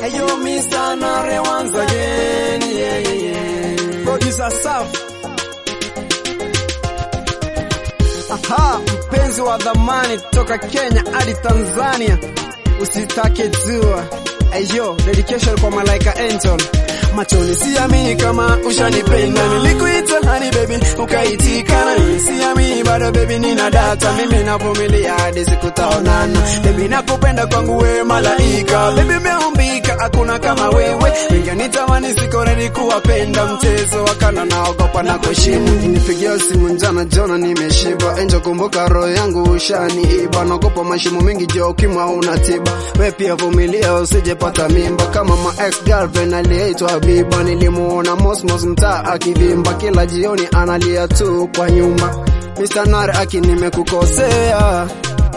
Hey yo, Mr. Nare once again. Yeah, yeah, yeah. Producer Saf. Aha, mpenzi wa dhamani toka Kenya hadi Tanzania, usitake jua. Ayo, dedication kwa Malaika Angel. Machoni siamini kama ushanipenda, nilikuita honey baby ukaitikana, siamini bado baby, nina data mimi navumilia hadi siku taonana. Baby nakupenda kwangu wewe malaika, baby umeumbika, hakuna kama wewe, ingenitamani siko ready kuwapenda, mchezo wakana naogopa na kuheshimu. Nipigia simu njana jona nimeshiba, Angel kumbuka roho yangu ushaniiba, naogopa mashimo mengi jo ukimwa una tiba, we pia vumilia usijepata mimba kama ma ex girlfriend aliyeitwa Habiba, nilimuona Mosmos mtaa akivimba, kila jioni analia tu kwa nyumba. Mr. Nare aki nimekukosea,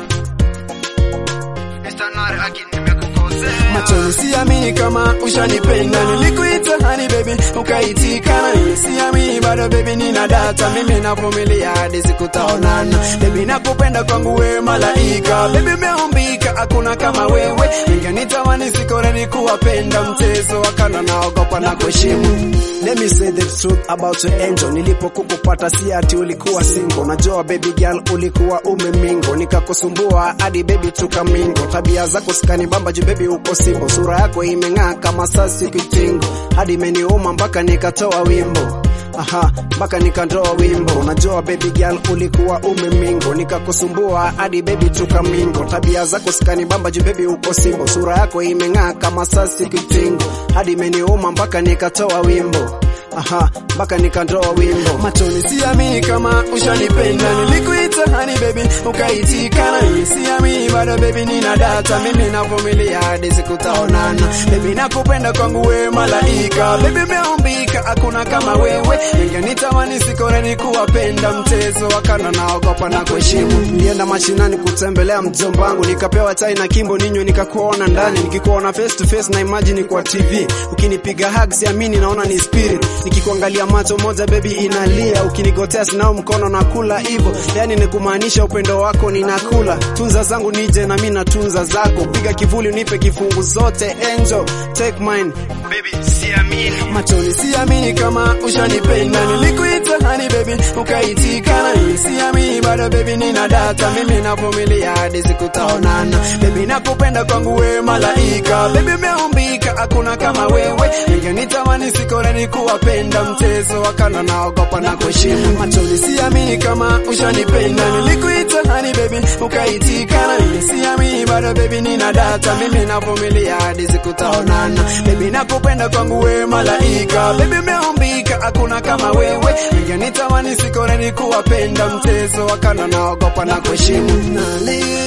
Mr. Nare aki nimekukosea. Machoni siamini kama ushanipenda, nilikuita honey baby ukaitikana, siamini bado baby, nina data mimi navumilia hadi siku taonana. Baby nakupenda kwangu wewe malaika, baby umeumbika, hakuna kama wewe, ingenitamani siko ready kuwapenda, mchezo wakana naogopa na kuheshimu. Let me say the truth about your angel. Nilipokukupata si ati ulikuwa single. Najua baby girl ulikuwa umemingo, nikakusumbua hadi baby tukamingo. Tabia zako sikanibamba juu baby uko simbo, sura yako imeng'aa kama sasi kitingo, hadi imeniuma mpaka nikatoa wimbo Aha, mpaka nikatoa wimbo. Unajua baby girl ulikuwa umemingo, nikakusumbua hadi baby tukamingo. Tabia zako sikanibamba juu baby uko simbo, sura yako imeng'aa kama sasi kitingo, hadi imeniuma mpaka nikatoa wimbo Aha, mpaka nikatoa wimbo. Machoni siamini kama ushanipenda, nilikuita honey baby ukaitikana, siamini bado baby, nina data mimi navumilia hadi siku taonana. Baby nakupenda kwangu wewe malaika, baby umeumbika, hakuna kama wewe, ingenitamani siko ready kuwapenda, mchezo wakana naogopa na kuheshimu. Nilienda mashinani kutembelea mjomba wangu, nikapewa chai na kimbo ninywe, nikakuona ndani, nikikuona face to face na imagine kwa TV, ukinipiga hug siamini, naona ni spirit, nikikuangalia macho moja baby inalia, ukinigotea sinao mkono na kula hivyo, yani ni kumaanisha upendo wako ninakula, tunza zangu nije na mimi natunza zako, piga kivuli unipe kifungu zote, angel take mine baby, siamini Machoni siamini kama ushanipenda, nilikuita honey baby ukaitikana, siamini bado baby, nina data mimi navumilia hadi siku taonana. Baby nakupenda kwangu wewe malaika, baby umeumbika, hakuna kama wewe, ingenitamani siko ready kuwapenda, mchezo wakana naogopa na kuheshimu. Machoni siamini kama ushanipenda, nilikuita honey baby ukaitikana, siamini bado baby, nina data mimi navumilia hadi siku taonana. Baby nakupenda kwangu wewe malaika, baby umeumbika, hakuna kama wewe, ingenitamani siko ready kuwapenda, mchezo wakana naogopa na kuheshimu.